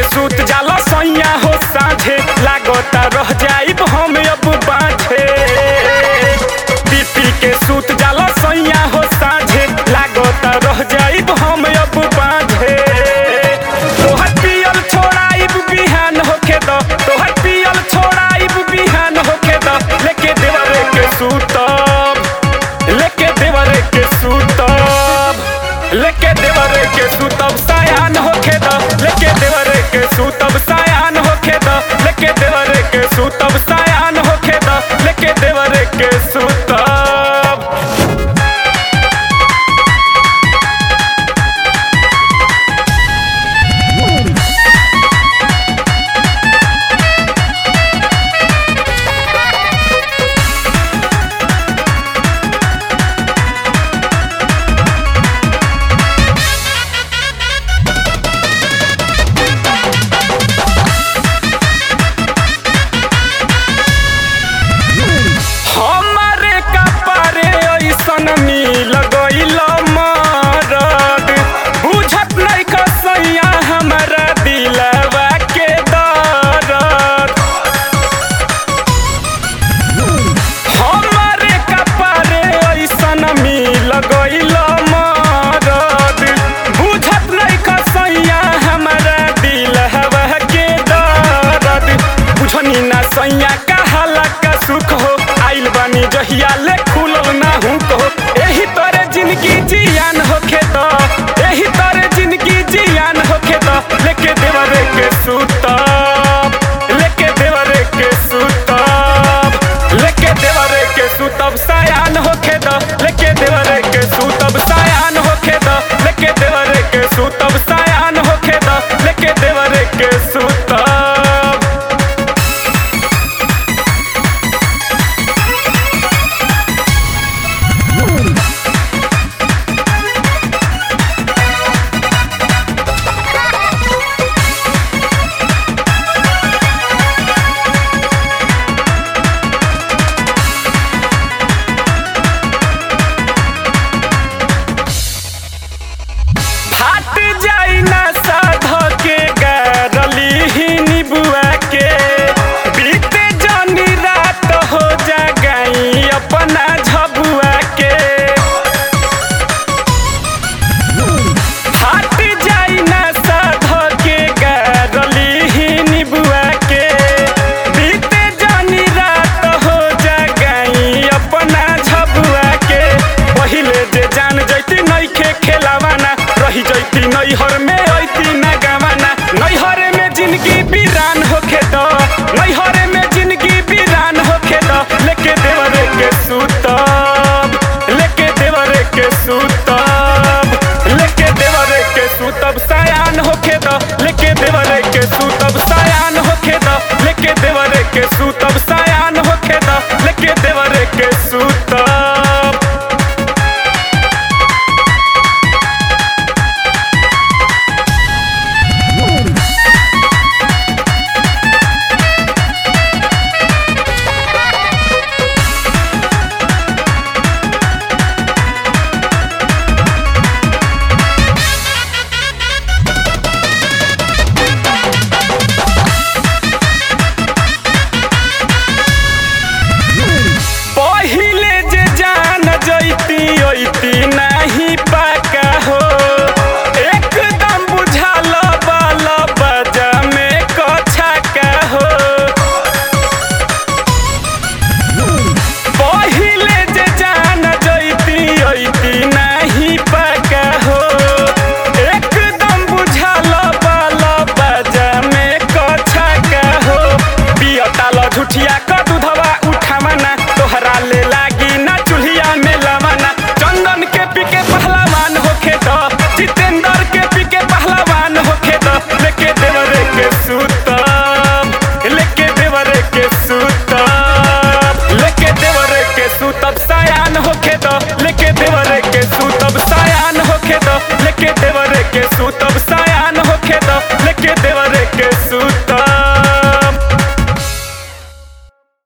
सूत जाला सैया हो साझे लागता रह जाइब हम अब बाझे पीपी के सूत जाला सैया हो साझे लागता रह जाइब हम अब बाझे तोहर पियल छोड़ाइब बिहान होके द तोहर पियल छोड़ाइब बिहान होके द लेके देवरे के सूतब लेके देवरे के सूतब लेके देवरे के सूतब सायान होके द लेके देवरे के सूतब सायान होके द लेके देवरे के सूतब सायान होके द लेके देवरे के सूतब हमारे कपारे ऐसन मिल गइल मरद बुझत नहीं कसैया हमारा दिलवा के दर्द हमारे कपारे ऐसन मिल गइल मरद बुझत नहीं कसैया हमारा दिलवा के दर्द बुझनी ना सैया कहाला का सुख हो आइल बानी जहिया ले खुलल ना हूँ तो एही तोरे जिंदगी जियान होखे तो एही तोरे जिंदगी जियान होखे तो लेके देवरे के सूतब लेके देवरे के सूतब लेके देवरे के सूतब सायान होखे द लेके देवरे के सूतब सायान होखे द लेके देवरे के सूतब सायान होखे द लेके देवरे के सूतब फाट जाई ना साध के गारली ही निबुआ के बीते जनी रात हो जा गई अपना झबुआ के फाट जाई ना साध के गारली ही निबुआ के बीते जनी रात हो जा गई अपना झबुआ के पहिले जे जान जैती नइखे खेलावाना रही जैती नैहर में ऐती ना गावाना नैहर में जिंदगी वीरान होखे द नैहर में जिंदगी वीरान होखे द लेके देवरे के सूतब लेके देवरे के सूतब लेके देवरे के सूतब सायान होखे द